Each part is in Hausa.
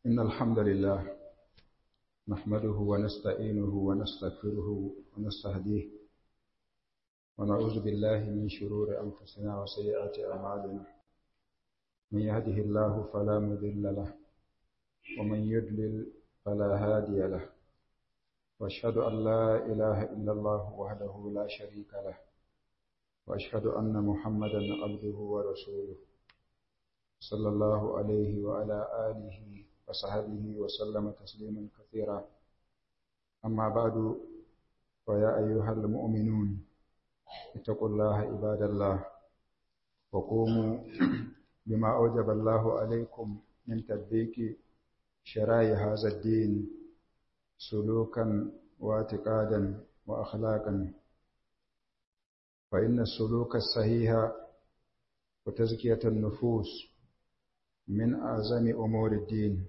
إن الحمد لله نحمده ونستعينه ونستغفره ونستهديه ونعوذ بالله من شرور أنفسنا وسيئات أعمالنا من يهده الله فلا مضل له ومن يضلل فلا هادي له وأشهد أن لا إله إلا الله وحده لا شريك له وأشهد أن محمدا عبده ورسوله صلى الله عليه وعلى آله وصحبه وسلم تسليما كثيرا أما بعد فيا أيها المؤمنون اتقوا الله عباد الله وقوموا بما أوجب الله عليكم من تطبيق شرائع هذا الدين سلوكا واعتقادا وأخلاقا فإن السلوك الصحيح وتزكية النفوس من أعظم أمور الدين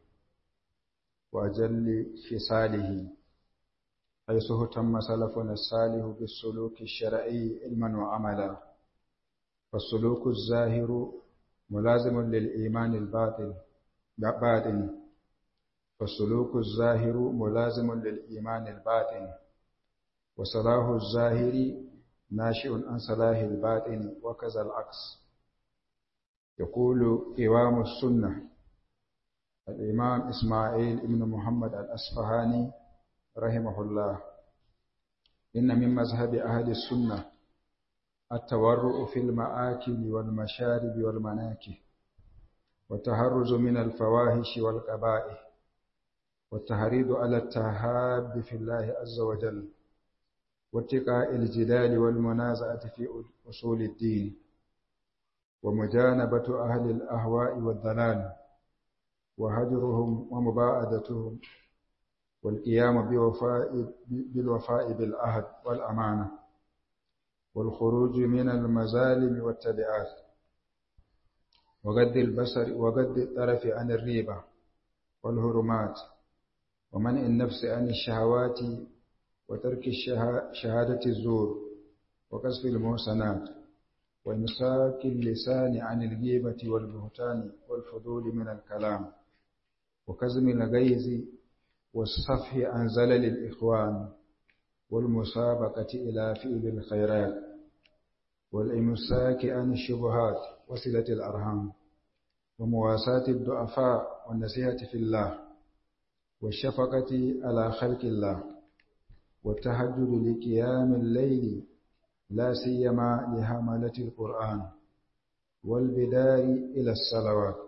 وأجل خصاله حيث اهتم سلفنا الصالح بالسلوك الشرعي علما وعملا فالسلوك الظاهر ملازم للإيمان الباطل باطن فالسلوك الظاهر ملازم للإيمان الباطن وصلاح الظاهر ناشئ عن صلاح الباطن وكذا العكس يقول إمام السنة الإمام إسماعيل بن محمد الأصفهاني رحمه الله إن من مذهب أهل السنة التورع في المآكل والمشارب والمناكه والتهرز من الفواحش والقبائح والتحريض على التهاب في الله عز وجل واتقاء الجدال والمنازعة في أصول الدين ومجانبة أهل الأهواء والضلال وهجرهم ومباعدتهم والقيام بوفاء بالوفاء بالعهد والأمانة والخروج من المظالم والتبعات وغض البصر وغض الطرف عن الريبة والهرمات ومنع النفس عن الشهوات وترك شهادة الزور وقذف المحسنات وإمساك اللسان عن الغيبة والبهتان والفضول من الكلام وكزم الغيظ والصفح عن زلل الإخوان والمسابقة إلى فعل الخيرات والإمساك عن الشبهات وصلة الأرحام ومواساة الضعفاء والنصيحة في الله والشفقة على خلق الله والتهجد لقيام الليل لا سيما لحملة القرآن والبدار إلى الصلوات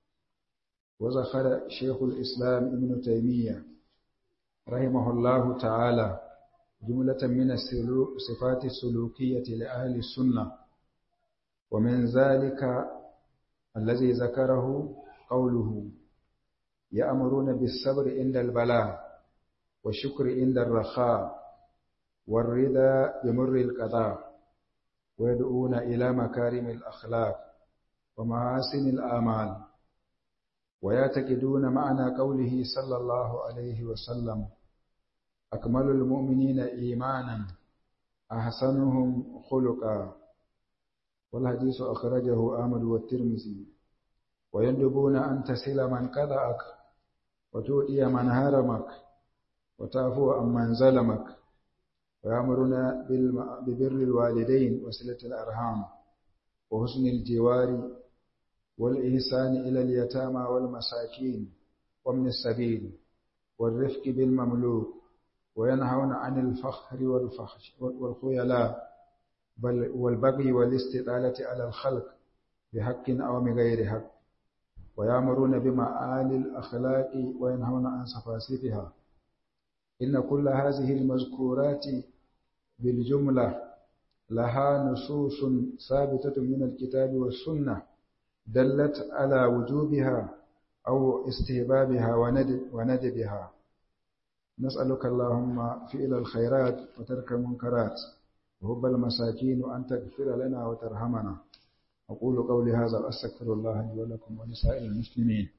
وذكر شيخ الإسلام ابن تيمية رحمه الله تعالى جملة من الصفات السلوكية لأهل السنة ومن ذلك الذي ذكره قوله يأمرون بالصبر عند البلاء والشكر عند الرخاء والرضا بمر القضاء ويدعون إلى مكارم الأخلاق ومحاسن الآمال ويعتقدون معنى قوله صلى الله عليه وسلم أكمل المؤمنين إيمانا أحسنهم خلقا والحديث أخرجه أحمد والترمذي ويندبون أن تصل من قضأك وتؤتي من هرمك وتعفو عن من ظلمك ويأمرون ببر الوالدين وصلة الأرحام وحسن الجوار والإحسان إلى اليتامى والمساكين ومن السبيل والرفق بالمملوك وينهون عن الفخر والفحش والخيلاء بل والبغي والاستطالة على الخلق بحق أو بغير حق ويأمرون بمعالي الأخلاق وينهون عن سفاسفها إن كل هذه المذكورات بالجملة لها نصوص ثابتة من الكتاب والسنة دلت على وجوبها أو استهبابها وندبها نسألك اللهم فعل الخيرات وترك المنكرات وهب المساكين وأن تغفر لنا وترحمنا أقول قولي هذا وأستغفر الله لي ولكم ولسائر المسلمين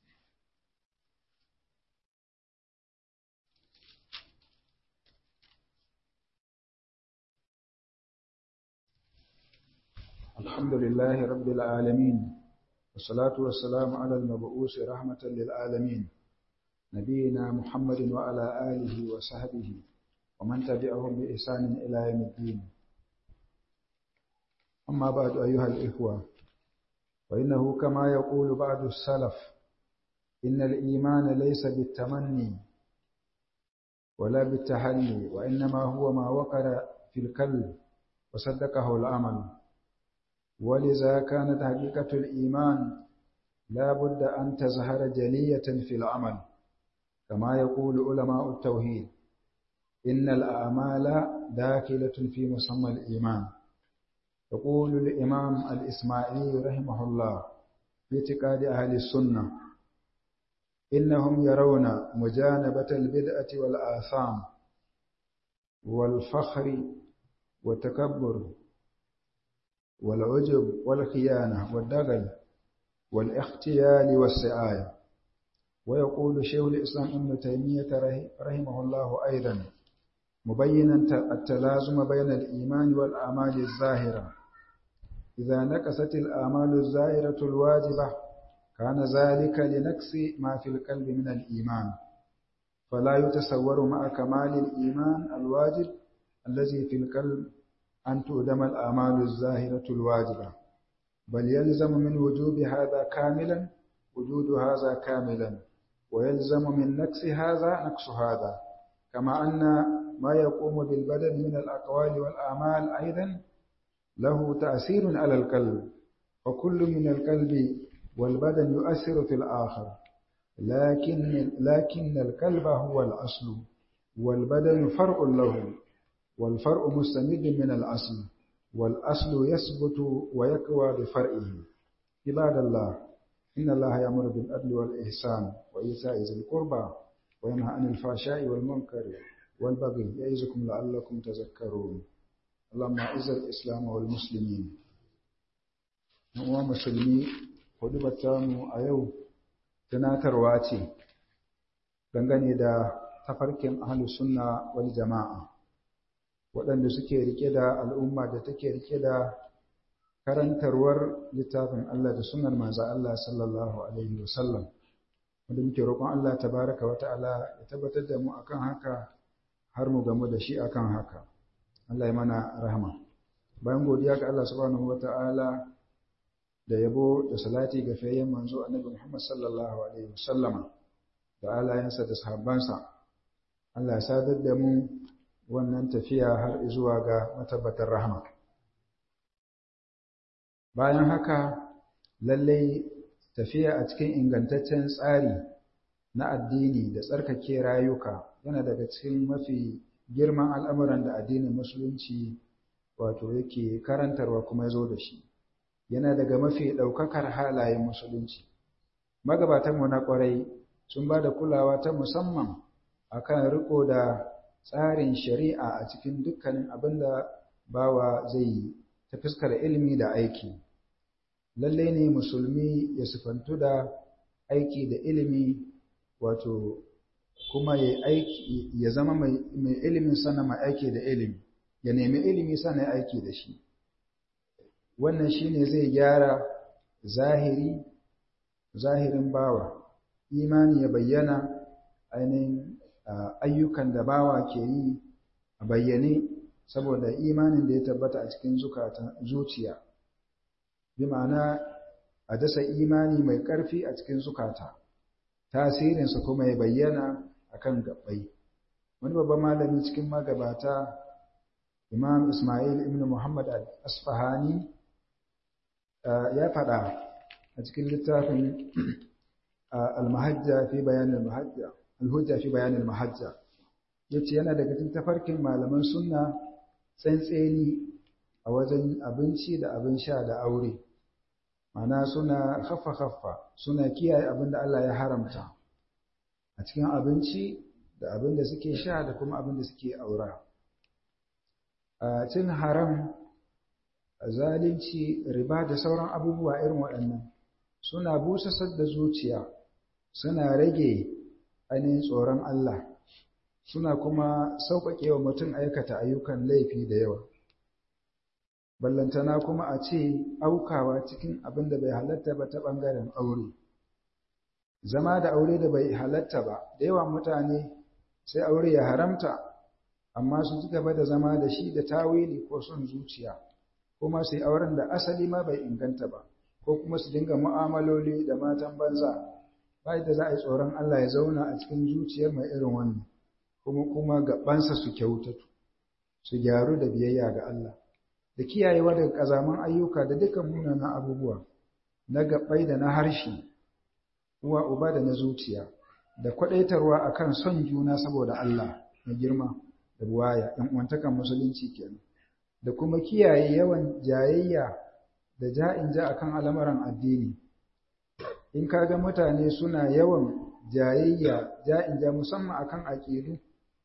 الحمد لله رب العالمين والصلاة والسلام على المبعوث رحمة للعالمين نبينا محمد وعلى آله وصحبه ومن تبعهم بإحسان إلى يوم الدين أما بعد أيها الإخوة فإنه كما يقول بعض السلف إن الإيمان ليس بالتمني ولا بالتحلي وإنما هو ما وقر في القلب وصدقه العمل ولذا كانت حقيقة الإيمان لا بد أن تظهر جلية في العمل كما يقول علماء التوحيد إن الأعمال داخلة في مسمى الإيمان يقول الإمام الإسماعيلي رحمه الله في اعتقاد أهل السنة إنهم يرون مجانبة البدعة والآثام والفخر والتكبر والعجب والخيانة والدغل والاختيال والسعاية ويقول شيخ الإسلام ابن تيمية رحمه الله أيضا مبينا التلازم بين الإيمان والأعمال الظاهرة إذا نقصت الأعمال الظاهرة الواجبة كان ذلك لنقص ما في القلب من الإيمان فلا يتصور مع كمال الإيمان الواجب الذي في القلب أن تؤدم الأعمال الظاهرة الواجبة بل يلزم من وجوب هذا كاملا وجود هذا كاملا ويلزم من نقص هذا نقص هذا كما أن ما يقوم بالبدن من الأقوال والأعمال أيضا له تأثير على القلب وكل من القلب والبدن يؤثر في الآخر لكن لكن القلب هو الأصل والبدن فرع له والفرع مستمد من الأصل والأصل يثبت ويقوى بفرعه عباد الله إن الله يأمر بالعدل والإحسان وإيتاء ذي القربى وينهى عن الفحشاء والمنكر والبغي يعظكم لعلكم تذكرون اللهم أعز الإسلام والمسلمين uwa musulmi hudubar mu a yau tunatarwa ce dangane da tafarkin ahlus sunna wal jama'a waɗanda suke rike da al'umma da take rike da karantarwar littafin Allah da sunnar manzo Allah sallallahu alaihi wasallam wanda muke roƙon Allah tabaraka wa ta'ala ya tabbatar da mu akan haka har mu gamu da shi akan haka Allah ya mana rahama bayan godiya ga Allah subhanahu wa ta'ala da yabo da salati ga fayyan manzo annabi Muhammad sallallahu alaihi wasallama da alayansa da sahabbansa Allah ya sadar da mu wannan tafiya har zuwa ga matabbatar rahama bayan haka lallai tafiya a cikin ingantaccen tsari na addini da tsarkake rayuka yana daga cikin mafi girman al'amuran da addinin musulunci wato yake karantarwa kuma ya zo da shi yana daga mafi ɗaukakar halayen musulunci magabatanmu na ƙwarai sun ba da kulawa ta musamman akan riko da tsarin shari'a a cikin dukkanin abin da bawa zai yi ta fuskar ilimi da aiki lallai ne musulmi ya sifantu da aiki da ilimi wato kuma ya aiki ya zama mai ilimin sana mai aiki da ilimi ya nemi ilimi sana ya aiki da shi wannan shine zai gyara zahiri zahirin bawa imani ya bayyana ainihin ayyukan da bawa ke yi a bayyane saboda imanin da ya tabbata a cikin zuciya bi ma'ana a dasa imani mai ƙarfi a cikin zukata tasirinsa kuma ya bayyana a kan gaɓai wani babban malami cikin magabata imam ismail ibn muhammad al-asfahani ya faɗa a cikin littafin al-mahajja fi bayanin mahajja al-hujja fi bayanin mahajja yace yana daga cikin tafarkin malaman sunna tsantseni a wajen abinci da abin sha da aure mana suna haffa haffa suna kiyaye abin da Allah ya haramta a cikin abinci da abin da suke sha da kuma abin da suke aura a cin haram zalunci riba da sauran abubuwa irin waɗannan suna busasar da zuciya suna rage ainihin tsoron Allah suna kuma sauƙaƙe wa mutum aikata ayyukan laifi da yawa ballantana kuma a ce aukawa cikin abin da bai halatta ba ta ɓangaren aure zama da aure da bai halatta ba da yawan mutane sai aure ya haramta amma su ci gaba da zama da shi da tawili ko son zuciya kuma su yi auren da asali ma bai inganta ba ko kuma su dinga mu'amaloli da matan banza ba da za a yi tsoron Allah ya zauna a cikin zuciyar mai irin wannan kuma kuma gabansa su kyautatu su gyaru da biyayya ga Allah da kiyayewa daga kazaman ayyuka da dukkan munanan abubuwa na gabai da na harshe uwa uba da na zuciya da kwadaitarwa akan son juna saboda Allah na girma da buwaya ɗan uwantakan musulunci kenan da kuma kiyaye yawan jayayya da ja'in ja akan al'amuran addini in kaga mutane suna yawan jayayya ja'in ja musamman akan aqidu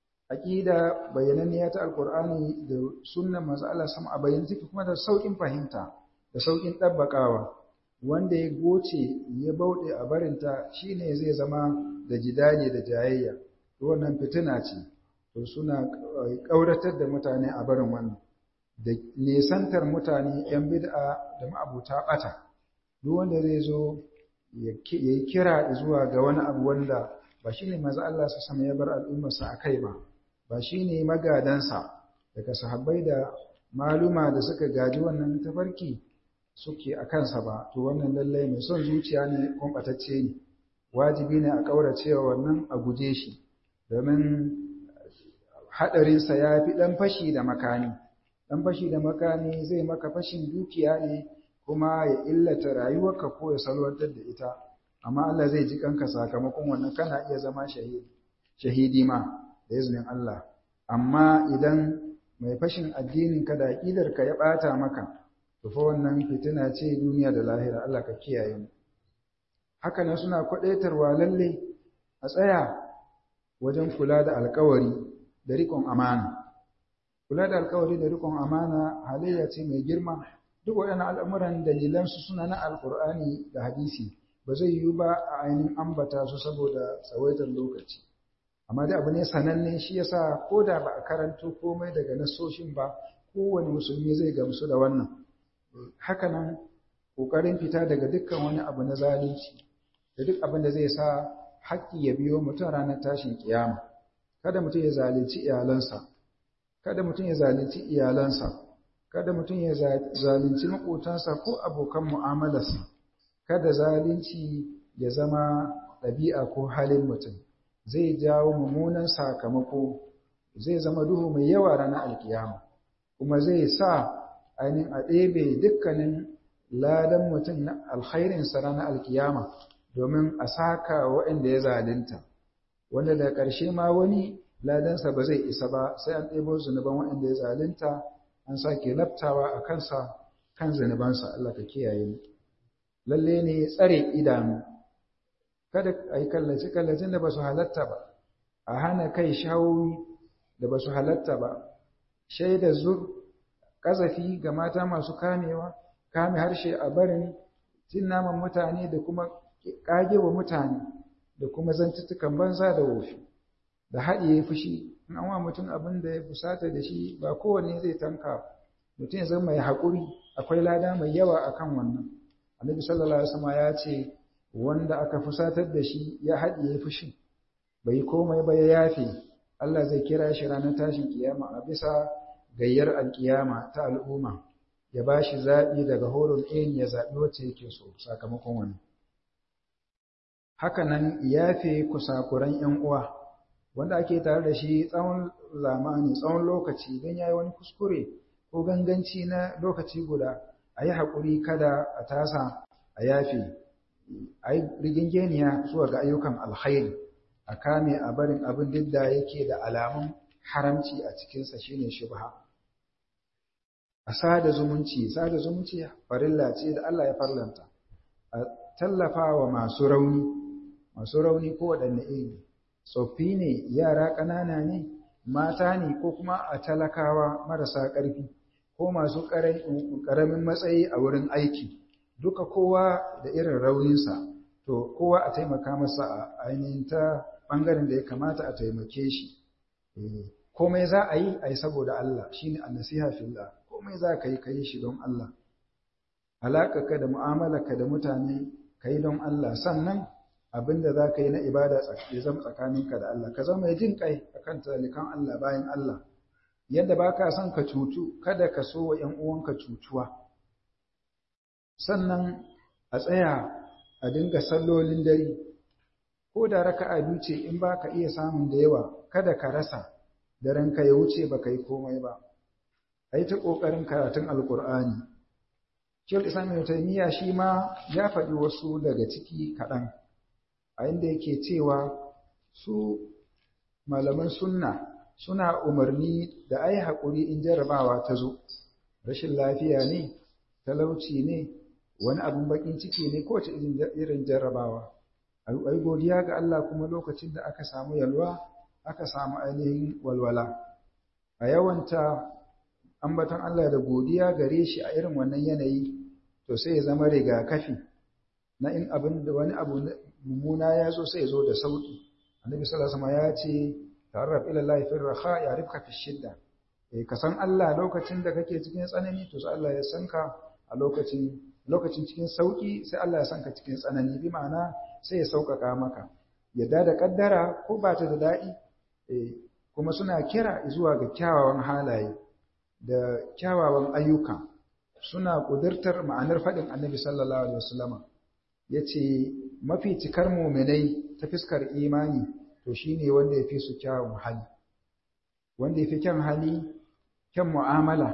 aqida bayananniya ta alqur'ani da sunnar manzo Allah sama a bayyana take kuma da saukin fahimta da saukin dabbakawa wanda ya goce ya bauɗe a barinta shine zai zama da jidali da jayayya to wannan fitina ce to suna ƙauratar da mutane a barin wannan da nesantar mutane yan bid'a da ma'abuta ɓata duk wanda zai zo ya yi kira zuwa ga wani abu wanda ba shine maza Allah su sama ya bar al'ummarsa a kai ba ba shine magadansa daga sahabbai da maluma da suka gaji wannan tafarki suke a kansa ba to wannan lallai mai son zuciya ne kumbatacce ne wajibi ne a ƙauracewa wannan a guje shi domin haɗarinsa ya fi ɗan fashi da makami ɗan fashi da makami zai maka fashin dukiya ne kuma ya illata rayuwarka ko ya salwantar da ita amma Allah zai ji kanka sakamakon wannan kana iya zama shahidi shahidi ma da izinin Allah amma idan mai fashin addinin ka da aqidar ka ya bata maka to fa wannan fitina ce duniya da lahira Allah ka kiyaye mu haka nan suna kwadaitarwa lalle a tsaya wajen kula da alkawari da riƙon amana kula da alkawari da riƙon amana halayya ce mai girma duk waɗannan al'amuran dalilansu suna na alkur'ani da hadisi ba zai yiwu ba a ainihin ambata su saboda tsawaitar lokaci amma dai abu ne sananne shi yasa ko da ba a karanto komai daga nasoshin ba kowane musulmi zai gamsu da wannan hakanan ƙoƙarin fita daga dukkan wani abu na zalunci da duk abin da zai sa haƙƙi ya biyo mutum ranar tashin kiyama kada mutum ya zalunci iyalansa kada mutum ya zalunci iyalansa kada mutum ya zalunci maƙotansa ko abokan mu'amalarsa kada zalunci ya zama ɗabi'a ko halin mutum zai jawo mummunan sakamako zai zama duhu mai yawa ranar alkiyama kuma zai sa ainihin a ɗebe dukkanin ladan mutum na alkhairinsa ranar alkiyama domin a saka waɗanda ya zalunta wanda da ƙarshe ma wani ladansa ba zai isa ba sai an ɗebo zunuban waɗanda ya zalunta an sake laftawa a kansa kan zunubansa Allah ka kiyaye mu lalle ne tsare idanu kada a yi kallace-kallacen da ba su halatta ba a hana kai shawoyi da ba su halatta ba shaida zur ƙazafi ga mata masu kamewa kame harshe a barin cin naman mutane da kuma ƙage wa mutane da kuma zantuttukan banza da wofi da haɗiye fushi in an wa mutum abin da ya fusata da shi ba kowanne zai tanka mutum ya zama mai haƙuri akwai lada mai yawa akan wannan annabi sallallahu alaihi wasallam ya ce wanda aka fusatar da shi ya haɗiye fushin bai komai ba ya yafe Allah zai kira shi ranar tashin kiyama a bisa gayyar alkiyama ta al'umma ya ba shi zaɓi daga horon ɗayan ya zaɓi wacce yake so sakamakon wani haka nan yafe kusakuran ‘yan uwa wanda ake tare da shi tsawon zamani tsawon lokaci don ya yi wani kuskure ko ganganci na lokaci guda a yi haƙuri kada a tasa a yafe a yi rigingeniya zuwa ga ayyukan alkhairi a kame a barin abin duk da yake da alamun haramci a cikinsa shine shubha a sada zumunci sada zumunci farilla ce da Allah ya farlanta a tallafa wa masu rauni masu rauni ko waɗanne iri tsoffi ne yara ƙanana ne mata ne ko kuma a talakawa marasa ƙarfi ko masu ƙaramin matsayi a wurin aiki duka kowa da irin rauninsa to kowa a taimaka masa a ainihin ta ɓangaren da ya kamata a taimake shi komai za a yi a yi saboda Allah shi ne annasiha fillah komai za ka yi ka yi shi don Allah alaƙarka da mu'amalarka da mutane ka yi don Allah sannan abinda za ka yi na ibada ya zama tsakaninka da Allah ka zama mai jin kai akan talikan Allah bayan Allah yadda ba ka son ka cutu kada ka so wa ‘yan uwanka cutuwa sannan a tsaya a dinga sallolin dare ko da raka'a biyu ce in ba ka iya samun da yawa kada ka rasa da ranka ya wuce ba ka yi komai ba a yi ta ƙoƙarin karatun alƙur'ani Shekul Islam Ibn Taymiyyah shi ma ya faɗi wasu daga ciki kaɗan a inda yake cewa su malaman sunna suna umarni da ai haƙuri in jarrabawa ta zo rashin lafiya ne talauci ne wani abin bakin ciki ne kowace irin jarrabawa ai godiya ga Allah kuma lokacin da aka samu yalwa aka samu ainihin walwala a yawanta ambaton Allah da godiya gare shi a irin wannan yanayi to sai ya zama rigakafi na in abin da wani abu mummuna ya zo sai ya zo da sauki annabi sallallahu alaihi wasallam ya ce ta'arraf ila Allah fi raha ya'rifka fi shidda eh ka san Allah lokacin da kake cikin tsanani to sai Allah ya san ka a lokacin lokacin cikin sauki sai Allah ya san ka cikin tsanani bi ma'ana sai ya sauƙaƙa maka yadda da kaddara ko ba ta da daɗi eh kuma suna kira zuwa ga kyawawan halaye da kyawawan ayyuka suna ƙudurtar ma'anar faɗin annabi sallallahu alaihi wasallama ya ce mafi cikar muminai ta fiskar imani to shi ne wanda ya fi su kyawun hali wanda ya fi kyan hali kyan mu'amala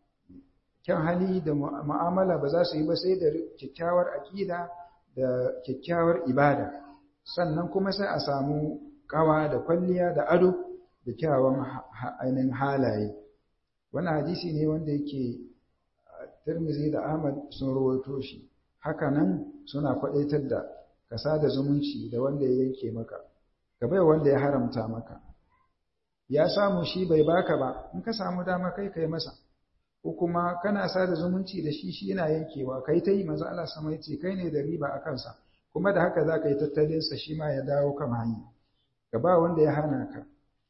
kyan hali da mu'amala ba za su yi ba sai da kyakkyawar aƙida da kyakkyawar ibada sannan kuma sai a samu ƙawa da kwalliya da ado da kyawawan ainihin halaye wannan hadisi ne wanda yake Tirmidhi da Ahmad sun rawaito shi haka nan suna kwadaitar da kasa da zumunci da wanda ya yanke maka ka bai wanda ya haramta maka ya samu shi bai baka ba in ka samu dama kai kai masa ko kuma kana sada zumunci da shi shi yana yankewa kai ta yi manzo Allah sama yace kai ne da riba a kansa kuma da haka za ka yi tattalin sa shi ma ya dawo kan hanya ka ba wanda ya hana ka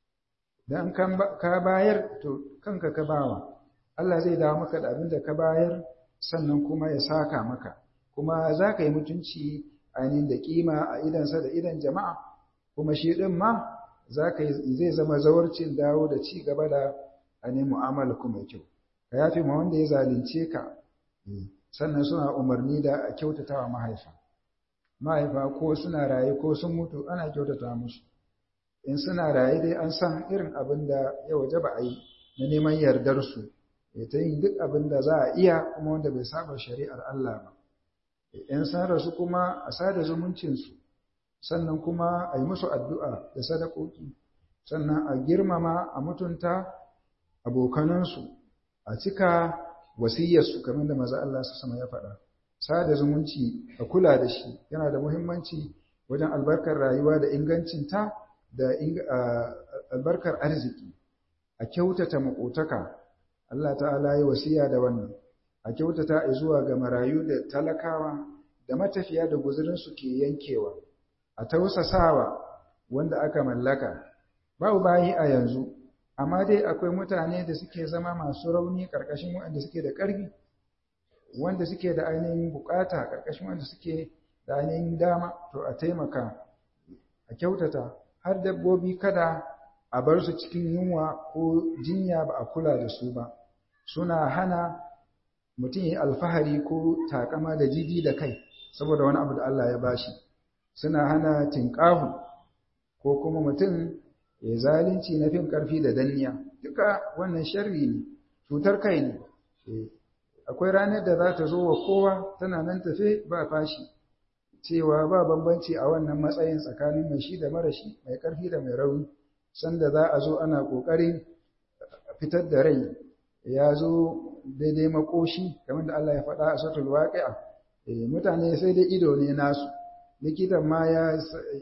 dan ka bayar to kanka ka bawa Allah zai dawo maka da abin da ka bayar sannan kuma ya saka maka kuma za ka yi mutunci ainihin da kima a idansa da idan jama'a kuma shi ɗin ma za ka zai zama zawarcin dawo da ci gaba da ainihin mu'amala kuma kyau ka yafi ma wanda ya zalunce ka sannan suna umarni da a kyautata wa mahaifa mahaifa ko suna raye ko sun mutu ana kyautata musu in suna raye dai an san irin abin da ya waje ba a yi na neman yardarsu ya ta yin duk abin da za a iya kuma wanda bai saba shari'ar Allah ba in san rasu kuma a sada zumuncinsu sannan kuma a yi musu addu'a da sadakoki sannan a girmama a mutunta abokanansu a cika wasiyarsu kamar da maza Allah su sama ya faɗa sada zumunci a kula da shi yana da muhimmanci wajen albarkar rayuwa da ingancinta da albarkar arziki a kyautata makotaka Allah ta'ala yi wasiya da wannan a kyautata zuwa ga marayu da talakawa da matafiya da guzurinsu ke yankewa a tausasawa wanda aka mallaka babu bayi a yanzu amma dai akwai mutane da suke zama masu rauni ƙarƙashin waɗanda suke da ƙarfi wanda suke da ainihin bukata ƙarƙashin wanda suke da ainihin dama to a taimaka a kyautata har dabbobi kada a bar su cikin yunwa ko jinya ba a kula da su ba suna hana mutum yi alfahari ko takama da jiji da kai saboda wani abu da Allah ya bashi suna hana tinƙahu ko kuma mutum ya zalunci na fin ƙarfi da danniya duka wannan sharri ne cutar kai ne akwai ranar da za ta zo wa kowa tana nan tafe ba fashi cewa ba bambanci a wannan matsayin tsakanin mai shi da mara shi mai ƙarfi da mai rauni sanda za a zo ana ƙoƙarin fitar da rai ya zo daidai makoshi kamar da Allah ya faɗa a suratul waqi'a mutane sai dai ido ne nasu likitan ma ya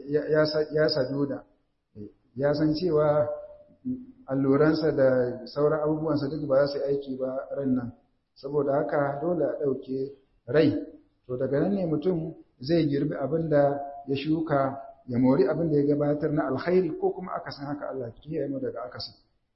ya sajuda ya san cewa alluransa da sauran abubuwansa duk ba za su aiki ba ran nan saboda haka dole a ɗauke rai to daga nan ne mutum zai girbi abin da ya shuka ya mori abin da ya gabatar na alkhairi ko kuma akasin haka Allah kiyaye mu daga akasin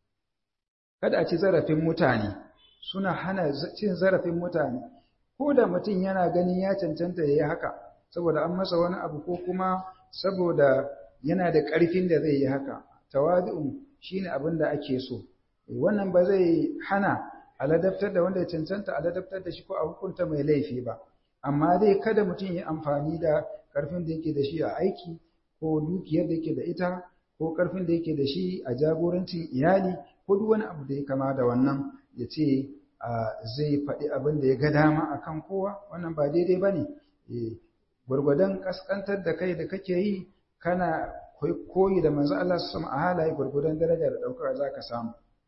kada a ci zarafin mutane suna hana cin zarafin mutane ko da mutum yana ganin ya cancanta ya yi haka saboda an masa wani abu ko kuma saboda yana da ƙarfin da zai yi haka tawadu'un shine abin da ake so wannan ba zai hana a ladabtar da wanda ya cancanta a ladabtar da shi ko a hukunta mai laifi ba amma dai kada mutum ya amfani da ƙarfin da yake da shi a aiki ko dukiyar da yake da ita ko ƙarfin da yake da shi a jagorancin iyali ko duk wani abu da ya kama da wannan ya ce zai faɗi abin da ya ga dama a kan kowa wannan ba daidai ba ne gwargwadon ƙasƙantar da kai da kake yi kana koyi da manzo Allah su sama a halaye gwargwadon daraja da ɗaukar za ka samu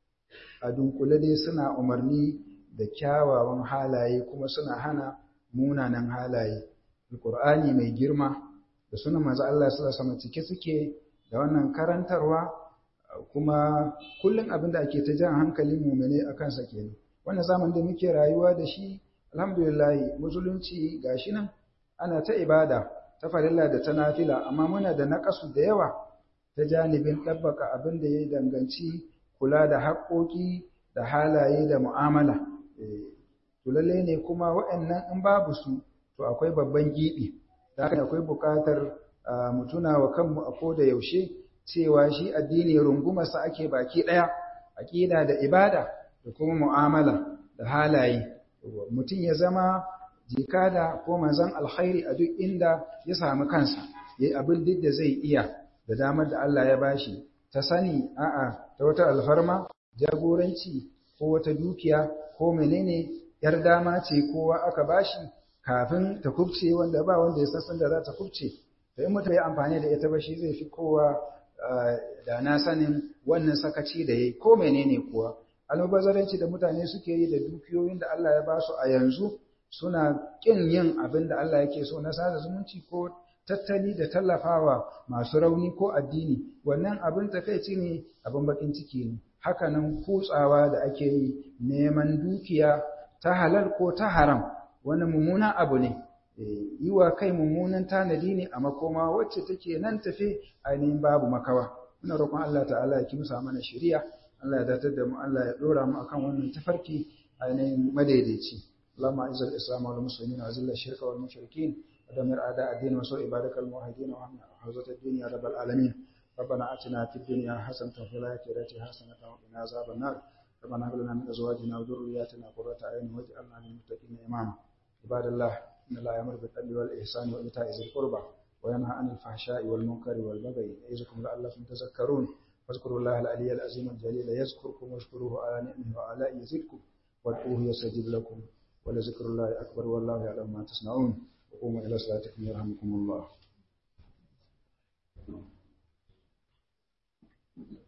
a dunkule dai suna umarni da kyawawan halaye kuma suna hana munanan halaye alƙur'ani mai girma da sunan manzo Allah su sama cike suke da wannan karantarwa kuma kullum abin da ake ta jan hankalin mumene a kansa kenan wannan zaman da muke rayuwa da shi alhamdulillah musulunci gashi nan ana ta ibada ta farilla da ta nafila amma muna da naƙasu da yawa ta janibin ɗabbaka abin da ya danganci kula da haƙoƙi da halaye da mu'amala to lalle ne kuma waɗannan in babu su to akwai babban giɓi da haka akwai buƙatar mu tuna wa kanmu a koda yaushe cewa shi addini rungumarsa ake baki ɗaya aƙida da ibada da kuma mu'amala da halaye mutum ya zama jikada ko manzon alkhairi a duk inda ya samu kansa yayi abin duk da zai iya da damar da Allah ya bashi ta sani a'a ta wata alfarma jagoranci ko wata dukiya ko menene yar dama ce kowa aka bashi kafin ta kubce wanda ba wanda ya san da za ta kubce to in mutum ya amfani da ita ba shi zai fi kowa da na sanin wannan sakaci da yayi ko menene kuwa almubazzaranci da mutane suke yi da dukiyoyin da Allah ya ba su a yanzu suna kin yin abin da Allah yake so na sada zumunci ko tattali da tallafawa masu rauni ko addini wannan abin takaici ne abin bakin ciki ne hakanan kutsawa da ake yi neman dukiya ta halal ko ta haram wani mummunan abu ne yi wa kai mummunan tanadi ne a makoma wacce take nan tafe ainihin babu makawa muna roƙon Allah ta'ala ya kimsa mana shari'a Allah ya datar da mu Allah ya dora mu akan wannan tafarki ainihin madaidaici اللهم اعز الاسلام والمسلمين واذل الشرك والمشركين ودمر اعداء الدين وسوء عبادك الموحدين وامن حوزه الدين يا رب العالمين ربنا اتنا في الدنيا حسنه وفي الاخره حسنه وقنا عذاب النار ربنا هب لنا من ازواجنا وذرياتنا قرة اعين واجعلنا للمتقين اماما عباد الله ان الله يامر بالعدل والاحسان وايتاء ذي القربى وينهى عن الفحشاء والمنكر والبغي يعظكم لعلكم تذكرون واذكروا الله العلي العظيم الجليل يذكركم واشكروه على نعمه وآلائه يزدكم وادعوه يستجب لكم ولذكر الله أكبر والله يعلم ما تصنعون وقوموا إلى صلاتكم يرحمكم الله